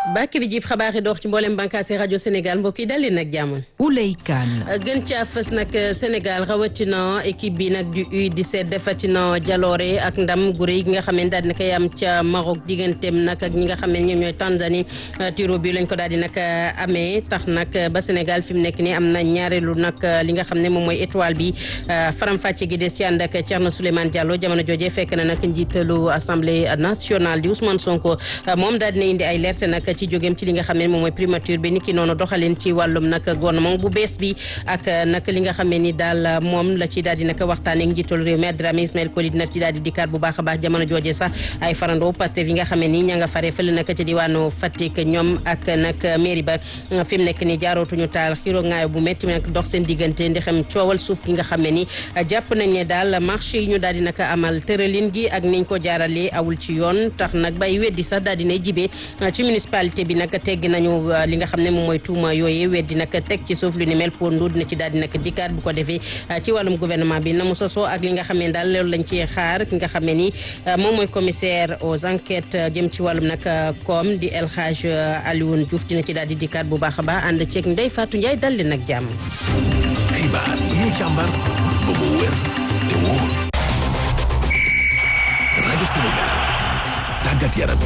bàkk bi jib xabaar yi dox ci mboolem bànqaasi rajo Sénégal mbokk yi dal leen ak jàmm. Ouley Kane. gën caa fës nag Sénégal rawatina équipe bi nag du U17 defatina jaloore ak ndam gu rëy gi nga xam ne daal di koy am ca Maroc digganteem nag ak ñi nga xam ne ñoom ñooy Tanzanie tiro bi lañ ko daal di nag amee tax nag ba Sénégal fi mu nekk nii am na ñaareelu nag li nga xam ne moom mooy étoile bi faram-fàcce gi des ci ànd ak Thierno Souleymane Diallo jamono jooje fekk na nag njiitalu assemblée nationale di Ousmane Sonko moom daal dina indi ay leerte nag ci jógeem ci li nga xam ne moom mooy primature bi ni ki noonu doxalin ci wàllum nag gouvernement bu bees bi ak nag li nga xam ne ni daal moom la ci daal di nag waxtaanee ak njiitalu réew mi Dramé Ismaël Coly dina ci daal di dikkaat bu baax a baax jamono jooje sax ay farandoo Pastef yi nga xam ne ni ña nga fare fële nag ci diwaanu Fatick ñoom ak nag mairie ba fi mu nekk ni jaarootuñu taal xiro ngaayo bu métti nag dox seen diggante ndi xam coowal suuf gi nga xam ne ni jàpp nañ ne daal marché yi ñu daal di nag amal tëralin gi ak niñ ko jaaralee awul ci yoon tax nag bay weddi sax daal dinay jibee ci municipalité bi nag tegg nañu li nga xam ne moom mooy tuuma yooyee weddi nag teg ci suuf lu ni mel pour ndu dina ci daal di nag dikkaat bu ko defee ci wàllum gouvernement bi na mu sosoo ak li nga xam ne daal loolu lañ ci xaar ki nga xam ne ni moom mooy commissaire aux enquêtes jëm ci wàllum nag koom di El Hadj Alioune Diouf dina ci daal di dikkaat bu baax a baax ànd ceeg Ndeye Fatou Ndiaye dal leen ak jàmm. xibaar yi ñu càmbar ba mu wér te wóor rajo Sénégal tàggat yaram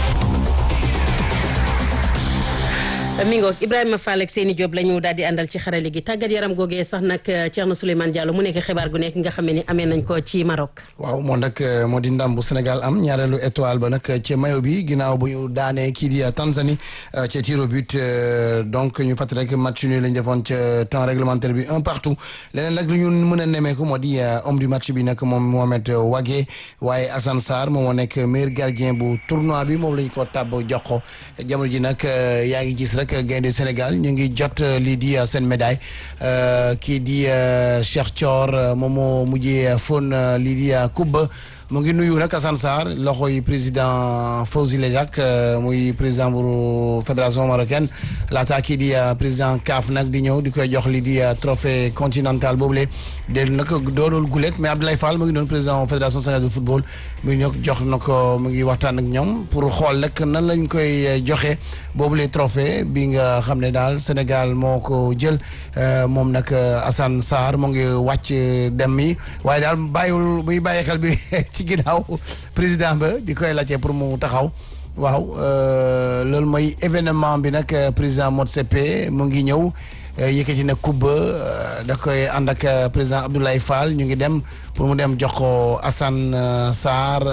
mi ngoog Ibrahima Fall ak Seyni Diop la ñu daal di àndal ci xarale gi tàggat yaram googee sax nag Thierno Souleymane Diallo mu nekk xibaar gu nekk nga xam ne ni amee nañ ko ci Maroc. waaw moo nag moo di ndam bu Sénégal am ñaareelu étoile ba nag ci mayo bi ginnaaw bu ñu daanee kii di Tanzanie ca tir au but donc ñu fàttali rek match nul lañ defoon ca temps réglementaire bi un partout leneen nag lu ñu mën a nemmeeku moo di homme du match bi nag moom Mohamed Wagué waaye Assane Sarr moom moo nekk meilleur gardien bu tournoi bi moom lañ ko tàbb jox ko jamono ji nag yaa ngi gis rek gaynde Sénégal ñu ngi jot lii di seen médaille kii di Cheikh Thior moom moo mujjee fon lii di coupe mu ngi nuyu nag Assane Sarr loxo yi président Fawzi Lejak muy président bu fédération marocaine laata kii di président CAF nag di ñëw di koy jox lii di trophée continental boobule dellu nag doonul gulet mais Abdoulaye Fall mu ngi doon président fédération sénégalaise de football mu ngi jox na ko mu ngi waxtaan ak ñoom pour xool rek nan lañ koy joxe boobule trophée bi nga xam ne daal Sénégal moo ko jël moom nag Assane Sarr mu ngi wàcc dem yi waaye daal bàyyiwul muy bàyyi xel bi ci ginnaaw président ba di koy laajte pour mu taxaw waaw loolu mooy événement bi nag président Motsepe mu ngi ñëw yëkkati na kubba da koy ànd ak président Abdoulaye Fall ñu ngi dem pour mu dem jox ko Assane Sarr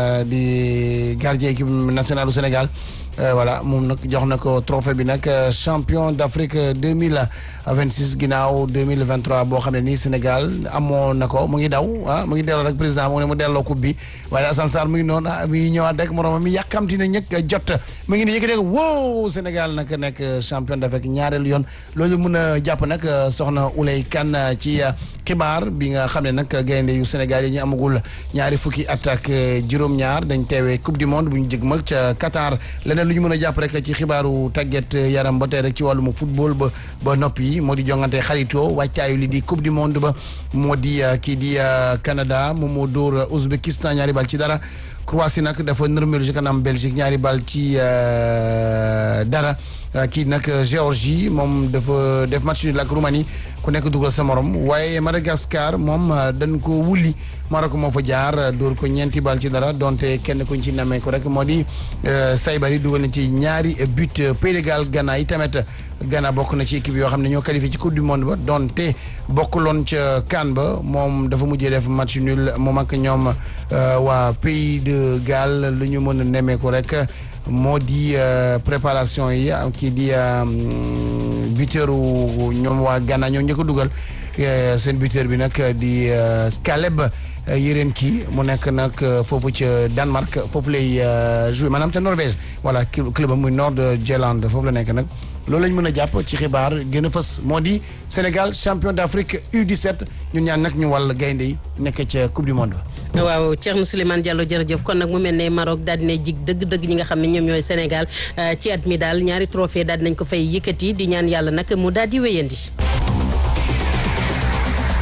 di gardien équipe nationale du Sénégal voilà moom nag jox na ko trophée bi nag champion d'Afrique deux mille vingt six ginnaaw deux mille vingt trois boo xam ne nii Sénégal amoon na ko mu ngi daw ah mu ngi delloo rek président mu ne mu delloo coupe bi waaye Assane Sarr mu ngi noonu ah mi ñëwaat rek moroomam mi yàkkamti na ñëkk jot mu ngi ne yëkkatee ko wow Sénégal nag nekk champion d'Afrique ñaareelu yoon loolu mun a jàpp nag soxna Ouley Kane ci xibaar bi nga xam ne nag gaynde yu Sénégal yi ñu amagul ñaari fukki at ak juróom-ñaar dañ teewee coupe du monde bu ñu jëgmal ca Qatar leneen lu ñu mën a jàpp rek ci xibaaru tàggat yaram ba tey rek ci wàllum football ba ba noppi moo di jongante xaritoo wàccaayu li di coupe du monde ba moo di kii di Canada moom moo dóor Ouzbékistan ñaari bal ci dara Croatie nag dafa nërmelu ci kanam Belgique ñaari bal ci dara kii nag Géorgie moom dafa def match nul ak Roumanie ku nekk dugal sa morom waaye Madagascar moom dañ ko wulli Maroc moo fa jaar dóor ko ñeenti bal ci dara donte kenn kuñ ci namee ko rek moo di Saybari dugal na ci ñaari but Pays de Galles Ghana yi tamit Ghana bokk na ci équipe yoo xam ne ñoo qualifié ci coupe du monde ba donte bokkuloon ca CAN ba moom dafa mujjee def match nul moom ak ñoom waa Pays de Galles lu ñu mën a nemee ko rek moo di préparation yi kii di buteur ñoom waa Ghana ñoo njëkk a dugal seen buteur bi nag di Caleb Yeren kii mu nekk nag foofu ca Danemark foofu lay joué maanaam ca Norvège voilà club am muy Nord-Jylland foofu la nekk nag loolu lañ mën a jàpp ci xibaar gën a fës moo di Sénégal champion d'Afrique U17 ñun ñaan nag ñu wàll gaynde yi nekk ca coupe du monde ba waaw Thierno Souleymane Diallo jërëjëf kon nag mu mel ne Maroc daal dina jig dëgg-dëgg ñi nga xam ne ñoom ñooy Sénégal ci at mi daal ñaari trophée daal dinañ ko fay yëkkati di ñaan yàlla nag mu daal di wéyandi.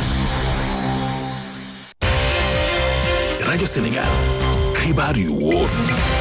rajo Sénégal xibaar yu wóor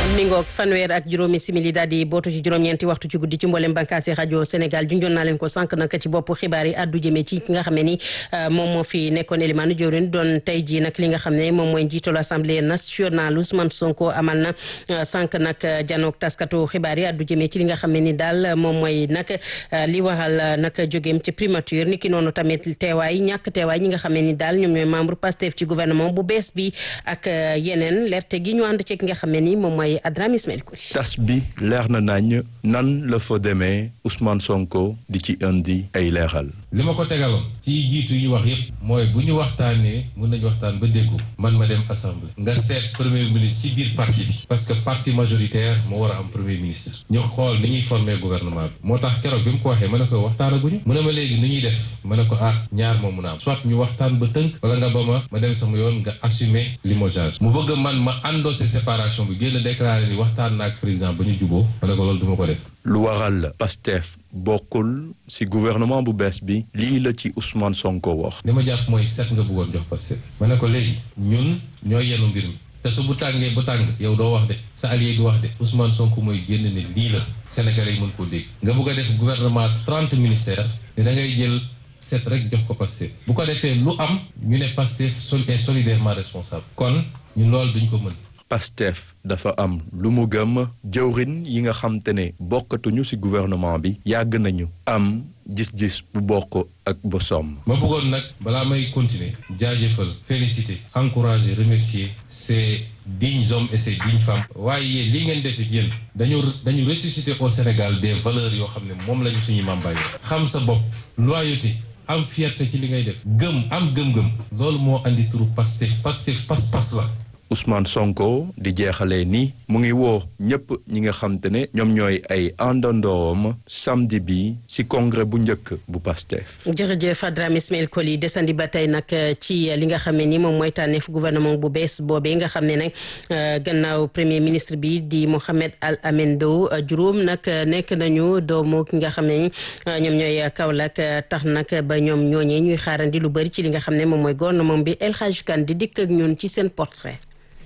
mi ngoog fanweer ak juróomi simili daal di bootu ci juróom-ñeenti waxtu ci guddi ci mboolem bànqaasi rajo Sénégal junjoon naa leen ko sànq nag ci bopp xibaar yi addu jëmee ci ki nga xam ne ni moom moo fi nekkoon Elimane Diourine doon tey jii nag li nga xam ne moom mooy njiitalu assemblée nationale Ousmane Sonko amal na sànq nag janook taskatu xibaar yi addu jëmee ci li nga xam ne ni daal moom mooy nag li waral nag jógeem ci primature ni ki noonu tamit teewaay ñàkk teewaay ñi nga xam ne ni daal ñoom ñooy membre Pastef ci gouvernement bu bees bi ak yeneen lerte gi ñu ànd ci ki nga xam ne ni moom mooy Adrame Ismaël Kouti tas bi leer na nañ nan la fa demee Ousmane Sonko di ci indi ay leeral. li ma ko tegaloon ci jiitu yi ñu wax yépp mooy bu ñu waxtaanee mën nañu waxtaan ba déggu man ma dem assemblée nga seet premier ministre ci biir parti bi parce que parti majoritaire moo war a am premier ministre ñu xool ni ñuy former gouvernement bi moo tax keroog bi mu ko waxee ma ne ko waxtaanaguñu mu ne ma léegi ni ñuy def ma ne ko ah ñaar moo mun a am soit ñu waxtaan ba tënk wala nga ba ma ma dem sama yoon nga assumer limogeage mu bëgg man ma endossé séparation bi génn déclaré ni waxtaan naak président ba ñu juboo ma ne ko loolu duma ko def lu waral Pastef bokkul ci gouvernement bu bees bi lii la ci Ousmane Sonko wax. li ma jàpp mooy set nga bëggoon jox Pastef ma ne ko léegi ñun ñooy yenu mbir mi te su bu tàngee ba tàng yow doo wax de sa allié du wax de Ousmane Sonko mooy génn ne lii la Sénégalais yi mën koo dégg nga bëgg a def gouvernement trente ministères ne da ngay jël set rek jox ko Pastef bu ko defee lu am ñu ne Pastef sol est solidairement responsable kon ñun loolu duñ ko mën Pastef dafa am lu mu gëm jëwrin yi nga xam te ne bokkatuñu ci gouvernement bi yàgg nañu am gis-gis bu bokk ak bosom. ma bëggoon nag balaa may continuer jaajëfal féliciter encourager remercier ces dignes hommes et ces dignes femmes waaye yéen li ngeen def it yéen dañu dañu ressusciter au Sénégal des valeurs yoo xam ne moom lañu suñu mambaay xam sa bopp loyauté am fierté ci li ngay def gëm am gëm-gëm loolu moo andi turu Pastef Pastef pas-pas la Ousmane Sonko di jeexalee ni mu ngi woo ñëpp ñi nga xam te ne ñoom ñooy ay àndandoom samedi bi ci congrès bu njëkk bu Pastef. jërëjëf Adrame Ismaël Koli desandi ba tey nag ci li nga xam ne ni moom mooy tànneef gouvernement bu bees boobee nga xam ne nag gannaaw premier ministre bi di Mohamed Al Amin Diouf juróom nag nekk nañu doomu ki nga xam ne ñoom ñooy Kaolack tax nag ba ñoom ñooñee ñuy xaarandi lu bëri ci li nga xam ne moom mooy gouvernement bi El Hadj Kane di dikk ak ñun ci seen portrait.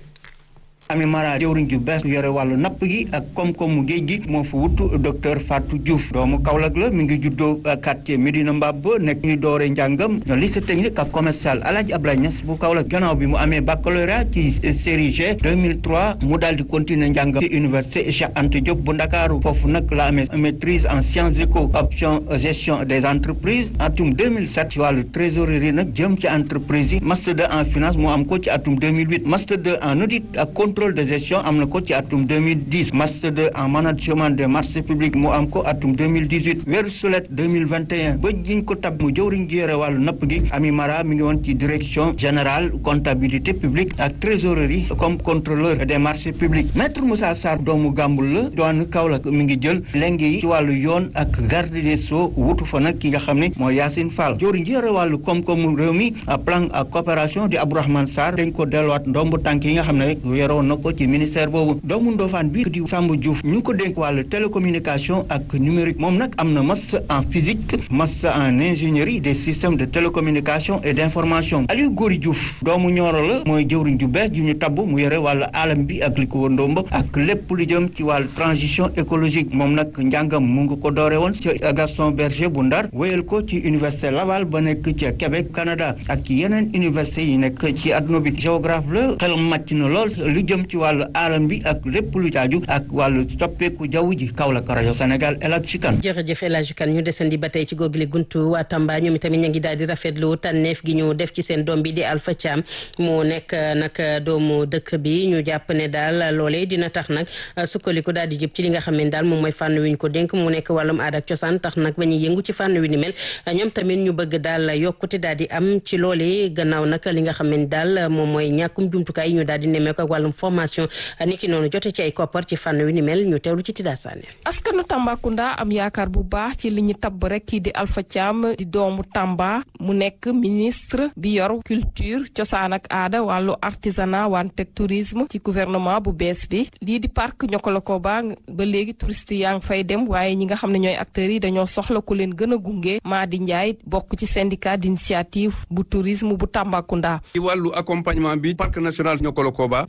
Ami Mara jëwriñ ju bees yore wàllu napp gi ak koom-koomu géej gi moo fa wutu docteur Fatou Diouf doomu Kaolack la mi ngi juddoo quartier Médina Mbab nekk ñu doore njàngam lycée technique ak commercial Alaaji Abdoulaye Niass bu Kaolack gannaaw bi mu amee baccalauréat ci série G 2003 mu daal di continuer njàngam ci université Cheikh Anta Diop bu Ndakaaru foofu nag la amee maîtrise en sciences éco option gestion des entreprises atum 2007 ci wàllu trésorerie nag jëm ci entreprise yi master 2 en finance mu am ko ci atum 2008 master 2 en audit ak contrôle de gestion am na ko ci atum 2010 master 2 en management des marchés publics mu am ko atum 2018 weeru sulet 2021 ba jiñ ko tab mu jëwriñ ji yore wàllu napp gi Ami Mara mi ngi woon ci direction générale comptabilité publique ak trésorerie comme contrôleur des marchés publics maître Moussa Sarr doomu Gàmbul la doon Kaolack mi ngi jël lenge yi ci wàllu yoon ak garde des sceaux wutu fa nag ki nga xam ne mooy Yacine Fall jëwriñ ji yore wàllu koom-koomu réew mi plan ak coopération di Abdourahmane Sarr dañ ko delluwaat ndombu tànk yi nga xam ne yoroon na ko ci ministère boobu doomu Ndofane bi di Samba Diouf ñu ngi ko dénk wàllu télécommunication ak numérique moom nag am na master en physique master en ingénierie des systèmes de télécommunication et d'information Aliou Gori Diouf doomu Nioro la mooy jëwriñ ju bees ju ñu tabb mu yore wàllu alam bi ak li ko wër ndomba ak lépp lu jëm ci wàllu transition écologique moom nag njàngam mu ngi ko doore woon ci Gaston Berger bu Ndar wéyal ko ci université Laval ba nekk ci Québec Canada ak ci yeneen université yi nekk ci adduna bi géographe la xel màcc na lool lu jëm ci wàllu alam bi ak lépp lu jaaju ak wàllu soppeeku jaww ji Kaolack rajo Sénégal El Hadj Kane jërëjëf El Hadj Kane ñu desandi ba tey ci googile guntu waa Tamba ñoom itamit ñu ngi daal di rafetlu tànneef gi ñu def ci seen doom bi di Alpha Thiam mu nekk nag doomu dëkk bi ñu jàpp ne daal loolee dina tax nag sukkandiku daal di jëm ci li nga xam ne daal moom mooy fànn wi ñu ko dénk mu nekk wàllum aada ak cosaan tax nag ba ñuy yëngu ci fànn wi ni mel ñoom tamit ñu bëgg daal yokkute daal di am ci loolee gannaaw nag li nga xam ne daal moom mooy ñàkkum jumtukaay yi ñu daal di nemmeeku ak wàllum formation niki noonu jote ci ay koppar ci fànn wi ni mel ñu teewlu ci Tida Sané askanu Tambacounda am yaakaar bu baax ci li ñu tabb rek kii di Alpha Thiam di doomu Tamba mu nekk ministre bi yor culture cosaan ak aada wàllu artisanat wante tourisme ci gouvernement bu bees bi lii di parc Niokolo-Koba ba léegi touriste yaa ngi fay dem waaye ñi nga xam ne ñooy acteurs yi dañoo soxla ku leen gën a gunge Madi Ndiaye bokk ci syndicat d'initiative bu tourisme bu Tambacounda. ci wàllu accompagnement bi parc national Niokolo-Koba tourisme bi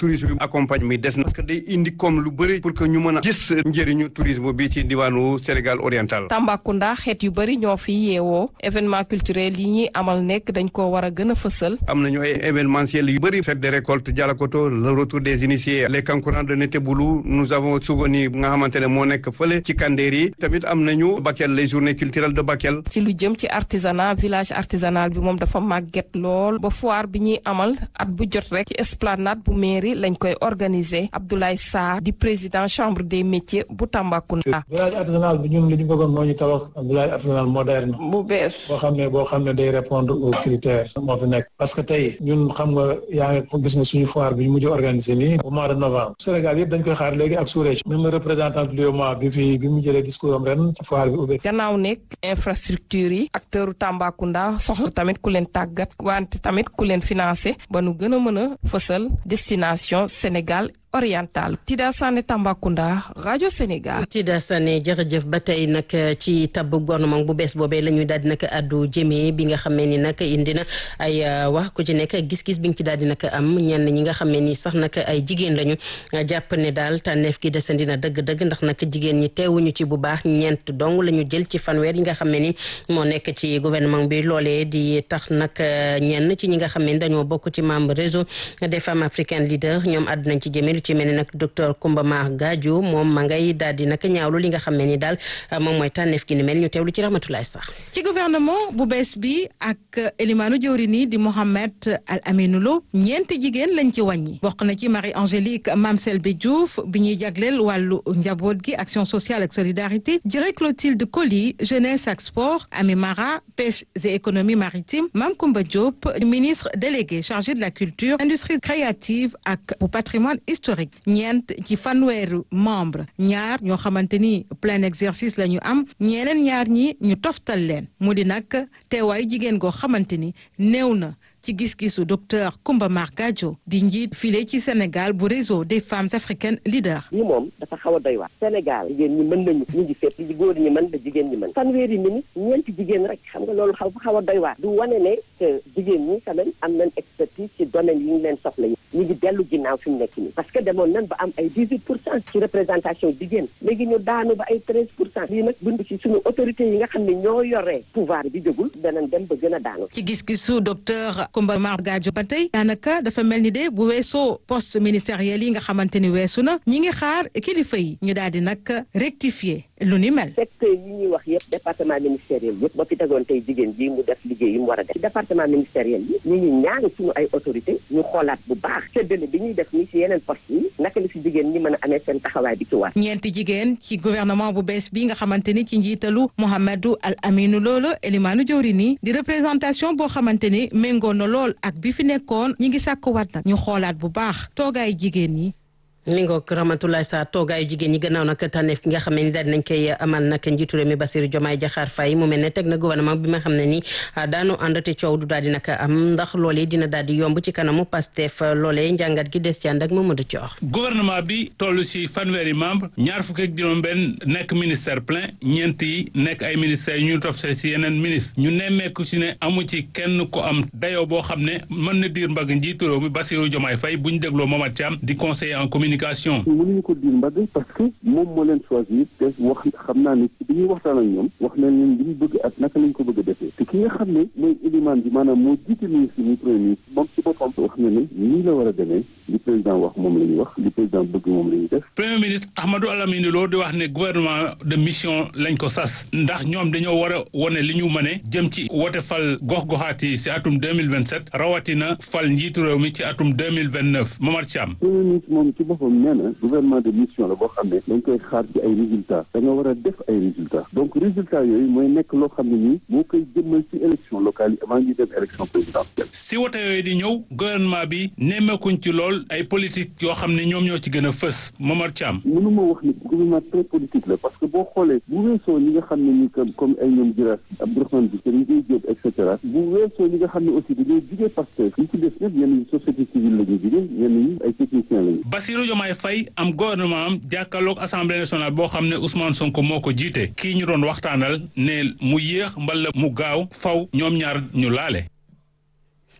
accompagnement yi des na parce que day indi comme lu bëri pour que ñu mën a gis njëriñu tourisme bi ci diwaanu Sénégal oriental. Tambacounda xeet yu bëri ñoo fi yeewoo événement culturel yi ñuy amal nekk dañ ko war a gën a fësal. am nañu ay événementiel yu bëri fête de récolte Dialakoto le retour des initiés les kankurang de Neteboulou nous avons souvenir nga xamante ne moo nekk fële ci Kandéri tamit am nañu Bakel les journées culturelles de Bakel. ci lu jëm ci artisanat village artisanal bi moom dafa màgget lool ba foire bi ñuy amal at bu jot rek ci esplanade bu mairie lañ koy organiser Abdoulaye Sarr di président chambre des métiers bu Tambacounda. village artisanal bi ñun li ñu bëggoon moo ñu tabax village artisanal moderne. bu bees. boo xam ne boo xam ne day répondre aux critères moo fi nekk parce que tey ñun xam nga yaa ngi gis nga suñu foire bi ñu mujj organiser nii au mois de novembre Sénégal yëpp dañ koy xaar léegi ak sous-région même le représentant du UEMOA bi fi bi mu jëlee discours am ren ci foire bi ubbi. gannaaw nekk infrastructure yi acteur Tambacounda soxla tamit ku leen tàggat wante tamit ku leen financé ba nu gën a mën a fësal destination Sénégal oriental Tida Sané Tambacounda rajo Sénégal. Tida Sané jërëjëf ba tey nag ci tabb gouvernement bu bees boobee la ñuy daal di nag addu jëmee bi nga xamee ni nag indi na ay wax ku ci nekk gis-gis bi nga ci daal di nag am ñenn ñi nga xamee ni sax nag ay jigéen lañu jàpp ne daal tànneef gi desandi na dëgg-dëgg ndax nag jigéen ñi teewuñu ci bu baax ñeent dong la ñu jël ci fanweer yi nga xamee ni moo nekk ci gouvernement bi loolee di tax nag ñenn ci ñi nga xamee ni dañoo bokk ci membre réseau des femmes africaines leaders ñoom àddu nañ ci jëmee lu ci mel ni nag docteur Koumba Mar Gadio moom ma ngay daal di nag ñaawlu li nga xam ne ni daal moom mooy tànneef gi ni mel ñu teewlu ci Ramatulaay sax ci gouvernement bu bees bi ak élimaanu jëwriñ yi di Mohamed Al Aminou Lo ñeenti jigéen lañ ci wàññi bokk na ci Marie Angélique Mame Selbe Diouf bi ñuy jagleel wàllu njaboot gi action sociale ak solidarité jërë Clotilde Coly jeunesse ak sport Ami Mara pêche et économie maritime Mame Koumba Diop ministre délégué chargé de la culture industrie créative ak bu patrimoine historique ñeent ci fanweeru membre ñaar ñoo xamante ni plein exercice la ñu am ñeneen ñaar ñi ñu toftal leen mu di nag teewaayu jigéen goo xamante ni néew na ci gis-gisu docteur Koumba Mar Gadio di njiit file ci Sénégal bu réseau des femmes africaines leaders. lii moom dafa xaw a doy waar Sénégal jigéen ñi mën nañu ñu ngi fépp li góor ñi mën da jigéen ñi mën fanweeri minute ñeenti jigéen rek xam nga loolu xaw xaw a doy waar du wane ne que jigéen ñi quand même am nañ expertise ci domaine yi ñu leen soxla yi ñu ngi dellu ginnaaw fi mu nekk nii parce que demoon nañ ba am ay 18 pour cent ci représentation jigéen léegi ñu daanu ba ay 13 pour cent lii nag bund ci suñu autorité yi nga xam ne ñoo yoree pouvoir bi jógul danañ dem ba gën a daanu ci gis-gisu docteur Koumba Mar Gadio ba tey daanaka dafa mel ni de bu weesoo poste ministériel yi nga xamante ni weesu na ñi ngi xaar kilifa yi ñu daal di nag rectifier lu ni mel. secteur yi ñuy wax yëpp département ministériel yëpp ba fi tegoon tey jigéen ji mu def liggéey yi mu war a def ci département ministériel yi ñu ngi ñaan suñu ay autorité ñu xoolaat bu baax séddale bi ñuy def nii ci yeneen poste yi naka la ci jigéen ñi mën a amee seen taxawaay bi ci war. ñeenti jigéen ci gouvernement bu bees bi nga xamante ni ci njiitalu Mouhamadou Al Aminou Lolo Elimaanu Jawrini di représentation boo xamante ni méngoo na lool ak bi fi nekkoon ñi ngi sàkkuwaat nag ñu xoolaat bu baax toogaay jigéen ñi. mi ngoog Ramatoulaye Sarr toogaayu jigéen ñi gannaaw nag tànneef ki nga xam ne ni daal dinañ koy amal nag njiitu réew mi Bassirou Diomaye Diakhar Faye mu mel ne teg na gouvernement bi nga xam ne ni daanu ànd te coow du daal di nag am ndax loolee dina daal di yomb ci kanamu Pastef loolee njàngat gi des ci ànd ak Mamadou Thior. gouvernement bi toll si fanweeri membre ñaar fukk ak juróom-benn nekk ministère plein ñeent yi nekk ay ministères yu ñu tofse si yeneen ministre ñu nemmeeku si ne amu ci kenn ko am dayoo boo xam ne mën na diir mbagg njiitu réew mi Bassirou Diomaye Faye bu ñu dégloo Momar Thiam di conseiller en communication. mënuñu ko diir mbagg parce que moom moo leen choisir te wax xam naa ne ci bi ñuy waxtaan ak ñoom wax nañ leen li ñu bëgg ak naka lañ ko bëgg a defee te ki nga xam ne mooy élimaan bi maanaam moo jiite ministre muy premier ministre moom ci boppam wax na ne nii la war a demee li président wax moom la ñuy wax li président bëgg moom la ñuy def premier ministre Ahmadou Alamine Lo di wax ne gouvernement de mission lañ ko sas ndax ñoom dañoo war a wone li ñu mëne jëm ci wote fal gox-goxaat yi si atum 2027 rawatina fal njiitu réew mi ci atum 2029 Momar Thiam premier ministre moom ci boppam nee na gouvernement de mission la boo xam ne dañ koy xaar ci ay résultats da nga war a def ay résultats donc résultats yooyu mooy nekk loo xam ne nii moo koy jëmmal ci élection locale yi avant ñuy dem élection présidentielle si wote yooyu di ñëw gouvernement bi nemmeekuñ ci lool ay politique yoo xam ne ñoom ñoo ci gën a fës Momar Thiam mënuma wax ni gouvernement très politique la parce que boo xoolee bu weesoo ñi nga xam ne ni comme comme ay ñoom Jiraas Abdourahmane Bi Serigne Gueye Diop et cetera bu weesoo ñi nga xam ne aussi dañoo jugee Pastef ñi ci des ñëpp ñenn ñi société civile la ñu jugee ñenn ñi ay techniciens lañu Bassirou Diomaye Faye am gouvernement am jàkkaarloog assemblée nationale boo xam ne Ousmane Sonko moo ko jiite kii ñu doon waxtaanal ne mu yéex mbala mu gaaw faw ñoom ñaar ñu laale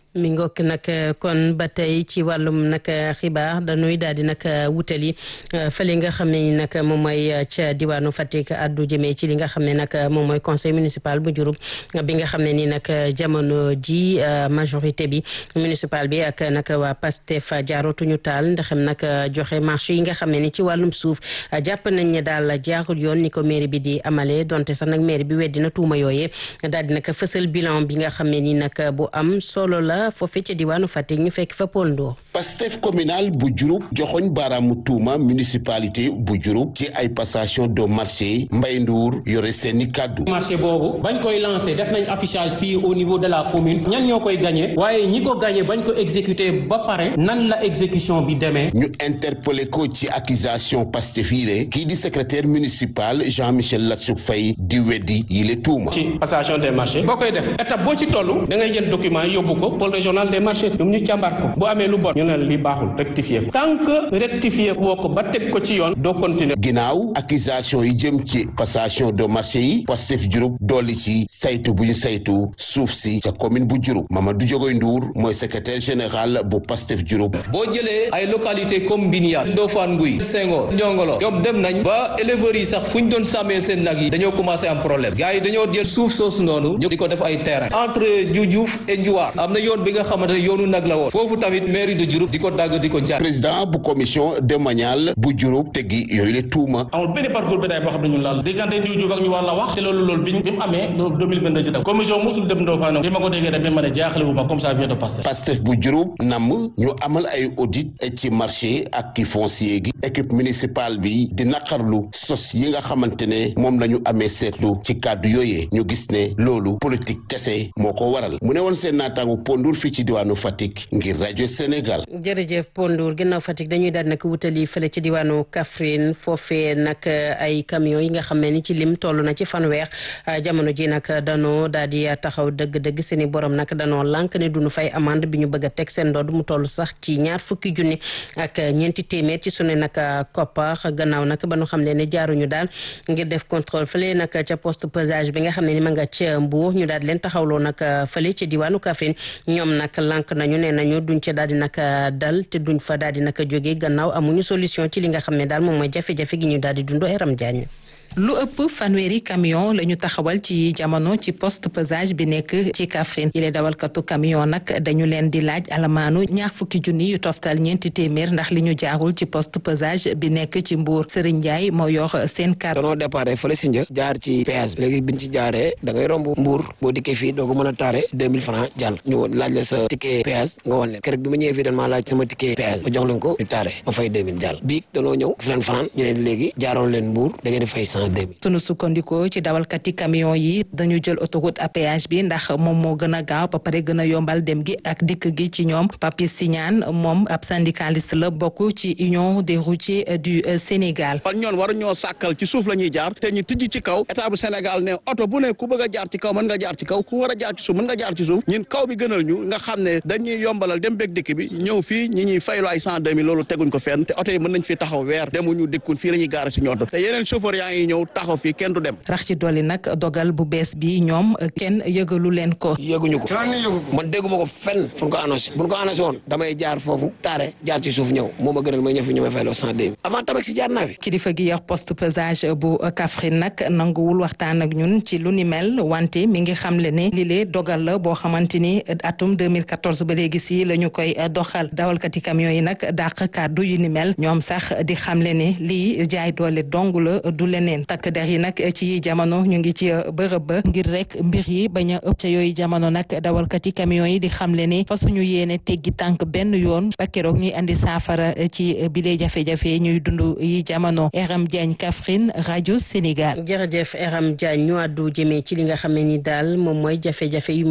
mi ngokk nag kon ba tey ci wàllum nag xibaar dañuy daal di nag wutali fële nga xam ne ni nag moom mooy ca diwaanu Fatick addu jëmee ci li nga xam ne nag moom mooy conseil municipal bu Diouroup bi nga xam ne ni nag jamono ji majorité bi municipal bi ak nag waa Pastef jaarootuñu taal ndaxam nag joxe marché yi nga xam ne ni ci wàllum suuf jàpp nañ ne daal jaarul yoon ni ko mairie bi di amalee donte sax nag mairie bi weddi na tuuma yooyee daal di nag fësal bilan bi nga xam ne ni nag bu am solo la foofee ca diwaanu Fatick ñu fekk fa Paul Ndour Pastef communal bu Diouroup joxoñ baaraamu tuuma municipalité bu Diouroup ci ay passation de marché Mbaye Ndour yore seeni kàddu marché boobu bañ koy lancé def nañ affichage fii au niveau de la commune ñan ñoo koy gagné waaye ñi ko gagné bañ ko exécuté ba pare nan la exécution bi demee ñu interpellé ko ci accusation Pastef yi le kii di secrétaire municipal Jean-Michel Latsouk Faye di weddi yi le tuuma ci passation des marchés boo koy def étape boo ci toll da ngay jël document yi yóbbu ko pôle régional des marchés ñoom ñu càmbar ko bu amee lu bon ñu ne li baaxul rectifier ko tant que rectifier woo ko ba teg ko ci yoon doo continuer ginnaaw accusation yi jëm ci passation de marché yi Pastef Diouroup dolli ci saytu bu ñu saytu suuf si ca commune bu Diouroup Mamadou Diogoy Ndour mooy secrétaire général bu Pastef Diouroup boo jëlee ay localité comme Mbiniat Ndofane Nguy Senghor Ndiongolo ñoom dem nañ ba éleveurs yi sax fu ñu doon sàmmee seen nag yi dañoo commencé am problème gars yi dañoo jël suuf soosu noonu ñu di ko def ay terrain entre Dioudiouf et Ndiouar am na yoon bi nga xamante ne yoonu nag la woon foofu tamit mairie de Diouroup di ko dagg di ko jaay président bu commission domaniale bu Diouroup teggi yooyu le tuuma amul benn parcours bétail boo xam ne ñun laal diggante Dioudiouf ak ñu war la wax te loolu loolu bi bi mu amee loolu 2022 ji tam commission mosul dem Ndofane bi ma ko déggee daf ma ne jaaxle wu ma comme ça vient de Pastef Pastef bu Diouroup nam ñu amal ay audit ci marché ak ki foncier gi équipe municipale bi di naqarlu sos yi nga xamante ne moom la ñu amee seetlu ci kàddu yooyee ñu gis ne loolu politique kese moo ko waral mu ne woon seen naataangu pondur fii ci diwaanu Fatick ngir rajo Sénégal. jërëjëf Pondour ginnaaw Fatick dañuy daal nag wutali fële ci diwaanu Kaffrine foofee nag ay camion yi nga xam ne ni ci lim toll na ci fanweer jamono ji nag danoo daal di taxaw dëgg-dëgg seen i borom nag danoo lànk ne duñu fay amande bi ñu bëgg a teg seen ndodd mu toll sax ci ñaar fukki junni ak ñeenti téeméer ci sunu nag koppar gannaaw nag ba nu xam ne ne jaaruñu daal ngir def contrôle fële nag ca poste pesage bi nga xam ne ni ma nga ca Mbour ñu daal leen taxawloo nag fële ci diwaanu Kaffrine ñoom nag lànk nañu ne nañu duñ ca daal di nag dal te duñ fa daal di nag jóge gannaaw amuñu solution ci li nga xam ne daal moom mooy jafe-jafe gi ñu daal di dund Eram Diagne lu ëpp fanweeri camion la ñu taxawal ci jamono ci poste pesage bi nekk ci Kaffrine yile dawalkatu camion nag dañu leen di laaj alamaanu ñaar fukki junni yu toftal ñeenti téeméer ndax li ñu jaarul ci poste pesage bi nekk ci Mbour Serigne Ndiaye moo yor seen carte. danoo déparé fële si një jaar ci péage bi léegi biñ ci jaaree da ngay romb Mbour boo dikkee fii doo ko mën a taare deux mille francs jàll ñu laaj la sa ticket péage nga wan leen keroog bi ma ñëwee fii dañ maa laaj sama ticket péage ma jox leen ko ñu taare ma fay deux mille jàll biig danoo ñëw fi leen fanaan ñu leen léegi jaaroon leen Mbour da ngeen di fay sunu sukkandikoo ci dawalkati camion yi dañu jël autoroute à péage bi ndax moom moo gën a gaaw ba pare gën a yombal dem gi ak dikk gi ci ñoom Papis Signane moom ab syndicaliste la bokk ci union des routiers du Sénégal. kon ñoon waru ñoo sàkkal ci suuf la ñuy jaar te ñu tijji ci kaw état bu Sénégal ne oto bu ne ku bëgg a jaar ci kaw mën nga jaar ci kaw ku war a jaar ci suuf mën nga jaar ci suuf ñun kaw bi gënal ñu nga xam ne dañuy yombalal dem beeg dikk bi ñëw fii ñi ñuy faylu ay cent deux mille loolu teguñ ko fenn te oto yi mën nañ fi taxaw weer demuñu dikkun fii la ñuy gaare si ñoto te yeneen chauffeur yaa ngi ñëw taxaw fii kenn du dem rax ci dolli nag dogal bu bees bi ñoom kenn yëgalu leen ko yëguñu ko man dégguma ko fenn fu ñu ko annoncé bu ñu ko annoncé woon damay jaar foofu taare jaar ci suuf ñëw moo ma gënal may ñëw fi ñu may fayloo cent deux avant tabax si jaar naa fi kilifa gi yor poste pesage bu Kaffrine nag nanguwul waxtaan ak ñun ci lu ni mel wante mi ngi xamle ne lile dogal la boo xamante ni atum 2014 ba léegi si la ñu koy doxal dawalkati camion yi nag dàq kàddu yu ni mel ñoom sax di xamle ne lii jaay doole dong la du leneen takk der yi nag ci jamono ñu ngi ci bërëb ba ngir rek mbir yi bañ a ëpp ca yooyu jamono nag dawalkati camion yi di xamle ne fa suñu yéene teggi tànk benn yoon ba keroog ñuy andi saafara ci bile jafe-jafe ñuy dund yi jamono Eram Diagne Kaffrine rajo Sénégal. jërëjëf Eram Diagne ñu àddu jëmee ci li nga xam ne ni daal moom mooy jafe-jafe yu